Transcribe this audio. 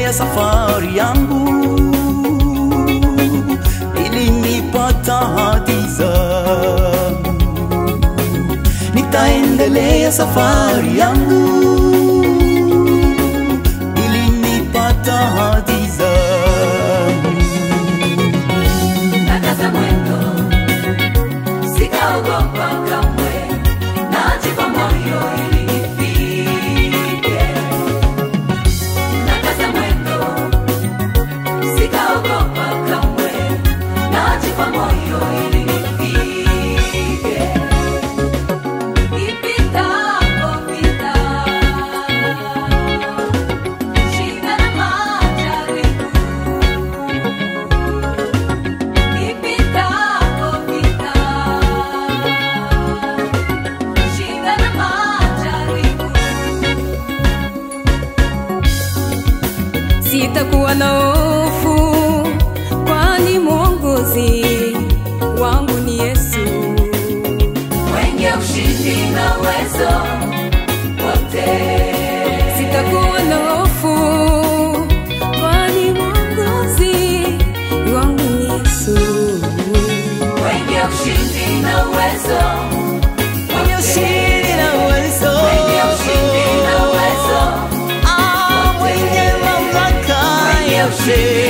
nitaendelea safari yangu ili nipata hadi zangu. Nitaendelea safari yangu ili nipata hadi zangu. nakaza mwendo, sitaogopa kamwe, najipa moyo ili nifike. Nakaza mwendo, sitaogopa kamwe, najipa moyo ili nifike. Nipitapo pita, shida na majaribu Nipitapo pita, shida na majaribu. sitakuwa na hofu, kwani mwongozi wangu ni Yesu. Mwenye ushindi na uwezo wote. Sitakuwa na hofu, kwani mwongozi wangu ni Yesu. Mwenye ushindi na uwezo Mwenye ushindi na uwezo. Mwenye ushindi na uwezo Ah, mwenye mamlaka Mwenye yote. ushindi